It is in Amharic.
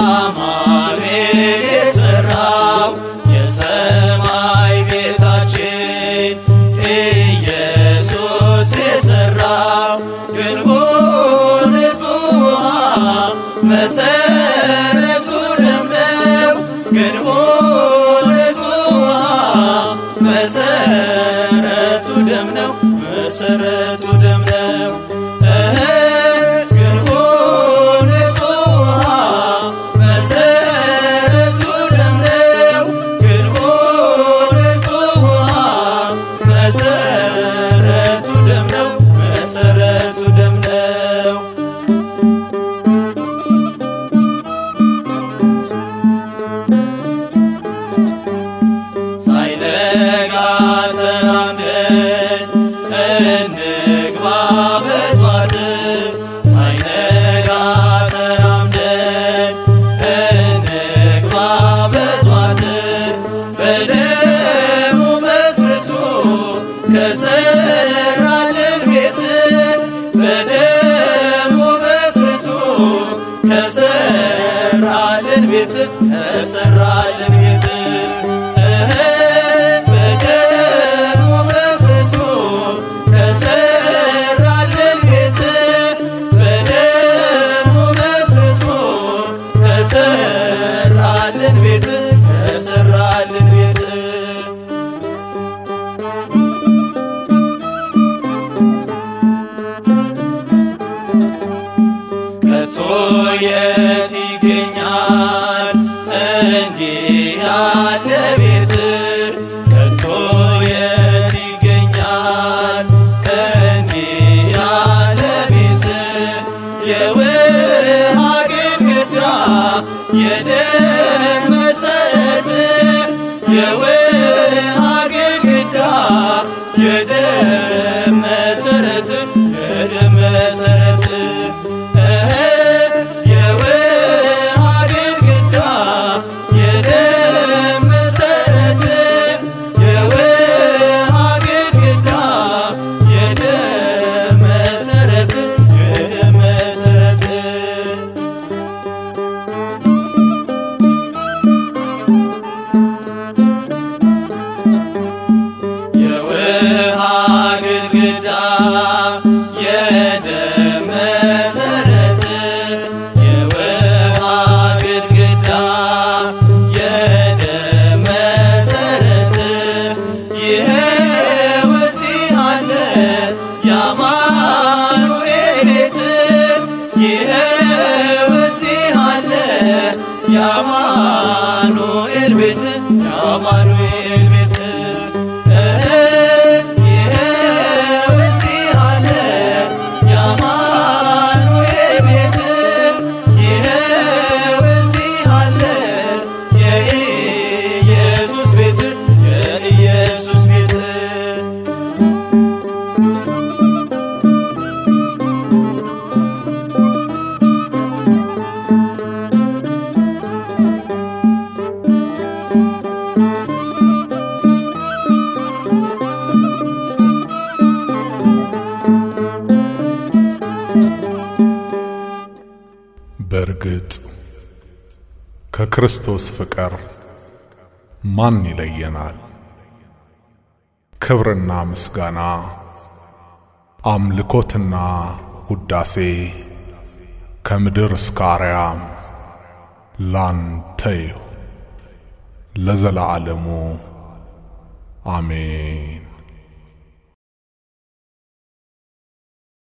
አማኑኤል የሠራው የሰማይ ቤታችን ኢየሱስ የሠራው ግንቡ ንጹሕ ውሃ መሰረቱ ደም ነው ግንቡ ንጹሕ ውሃ መሰረቱ ደም ነው መሰረቱ ደም ነው እህ ግንቡ ንጹሕ ውሃ መሰረቱ ደም ነው ግንቡ ንጹሕ ውሃ መሰረቱ ደም ነው መሰረቱ ደም ነው ሳይነጋ ተራምደን እንግባ በጧት ሳይነጋ ተራምደን እንግባ በጧት በደሙ መስርቶ ከሰራልን ቤት በደሙ መስርቶ ከሰራልን ቤት ከሰራልን ቤት እህ በደሙ መስርቶ ከሰራልን ቤት በደሙ መስርቶ ከሰራልን ቤት ከሰራልን ቤት ከቶ የት ይገኛል እንዲህ ያለ ቤት ከቶ የት ይገኛል እንዲህ ያለ ቤት የውሃ ግድግዳ የደም መሰረት የውሃ ግድግዳ የደም መሰረት የደም መሰረት እህ የውሃ ግድግዳ የደም መሰረት የውሃ ግድግዳ የደም መሰረት የደም መሰረት የውሃ ግድግዳ የደም መሰረት የውሃ ግድግዳ የደም መሰረት ይኸው እዚህ አለ የአማኑኤል ቤት ይኸው እዚህ አለ የአማኑኤል ቤት የአማኑኤል ቤት እህ ይኸው እዚህ አለ የአማኑኤል ቤት ይኸው እዚህ አለ የኢየሱስ ቤት የኢየሱስ ቤት በእርግጥ ከክርስቶስ ፍቅር ማን ይለየናል? ክብርና ምስጋና አምልኮትና ውዳሴ ከምድር እስከ አርያም ላንተ ይሁን ለዘላለሙ አሜን።